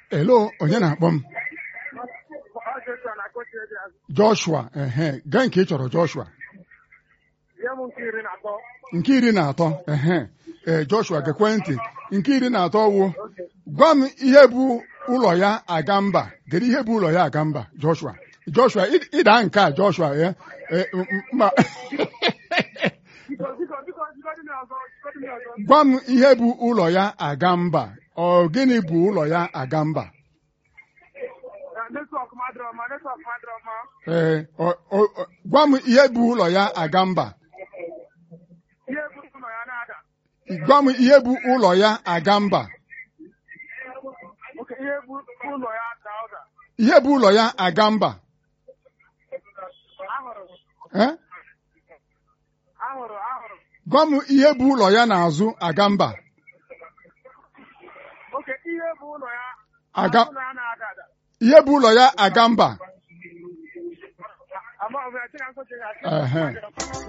elo onye na-akpọ m Joshua ehe gaa nke ị chọrọ Joshua nke iri na atọ ehe ee Joshua gekwe ntị nke iri na atọ wụ gwa m ihe bụ ụlọ ya aga mba kedu ihe bụ ụlọ ya aga mba Joshua Joshua ị- ịda nke a Joshua ya ma gwa m ihe bụ ụlọ ya aga mba ọ gịnị bụ ụlọ ya aga mba ee ọ- ọ- ọ- gwa m ihe bụ ụlọ ya aga mba gwa m ihe bụ ụlọ ya aga mba ihe bụ ụlọ ya aga mba Eh? gwa m ihe bụ ụlọ ya n'azụ aga mba aga ihe bụ ụlọ ya aga mba Ehe.